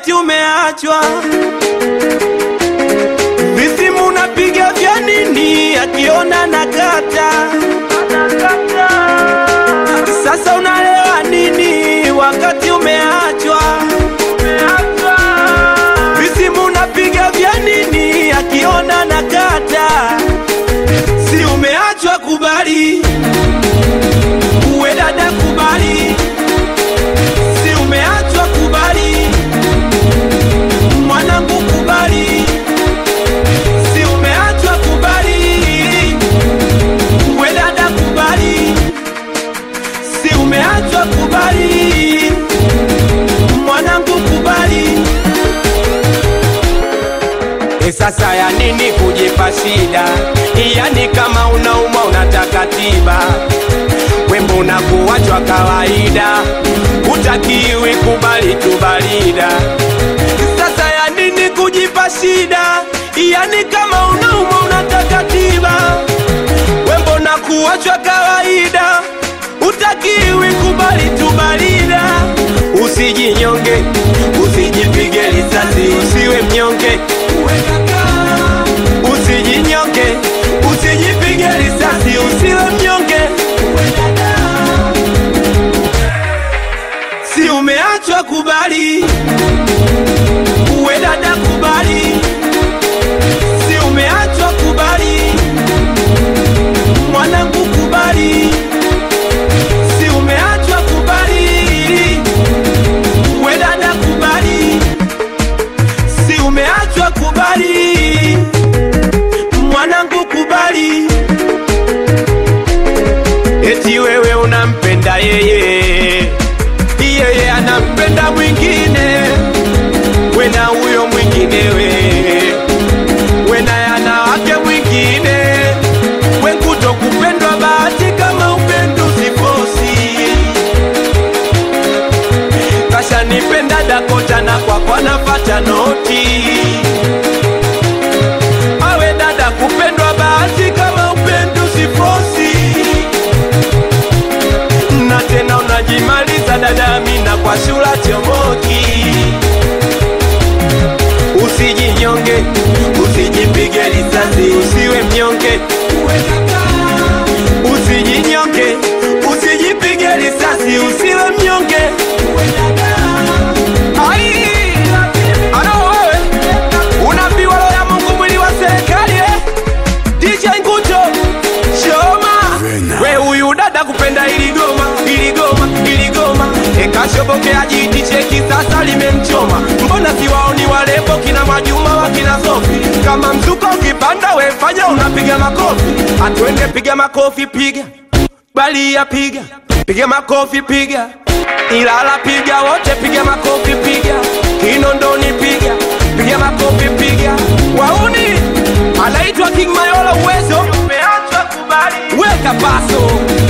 wakati umeachwa. Visimu unapiga vya nini? Akiona nakata sasa unalewa nini wakati umeachwa? Visimu unapiga vya nini? Akiona nakata si umeachwa? Kubali uwe dada, kubali si umeachwa? Kubali mwanangu, kubali si umeachwa? Kubali uwe dada, kubali si umeachwa? Kubali mwanangu, kubali. E, sasa ya nini kujipa shida? Yani kama unaumwa unataka tiba, wembo unakuachwa kawaida, utakiwi kubali tubalida. Sasa ya nini kujipa shida? Yani kama unaumwa unataka tiba, wembo unakuachwa kawaida, utakiwi kubali tubalida. Usijinyonge, usijipige risasi, usiwe mnyonge usijinyonge, usijipige risasi, usiwe mnyonge. Si umeachwa, kubali. Uwe dada, kubali. Si umeachwa, kubali. Mwanangu, kubali. Si umeachwa, kubali. Uwe dada, kubali. Si umeachwa, kubali. Mwanangu, kubali. Eti wewe unampenda yeye, yeye anampenda mwingine, wena huyo mwinginewe, wena yana wake mwingine, wenkuto kupendwa bahati kama upendo sifosi kashanipenda Dakota na kwakwa napata noti awe dada kupendwa bahati kama upendo sifosi na tena unajimaliza dada Amina kwa shula chomoki usijinyonge usijipige risasi usiwe mnyonge usijinyonge usijipige risasi usiwe mnyonge Ai, alo wewe unaambiwa roho ya Mungu mwili wa serikali eh? DJ Nguto Shoma we huyu dada kupenda iligoma iligoma iligoma ekashobokea jiti cheki sasa limemchoma mbona siwaoni walembo kina Majuma wa kina Sofi kama mzuka ukipanda we fanya unapiga makofi atwende piga makofi piga balia piga piga makofi piga Ilala piga wote piga makofi piga Kinondoni piga piga makofi piga Wauni anaitwa King Mayola uwezo weka paso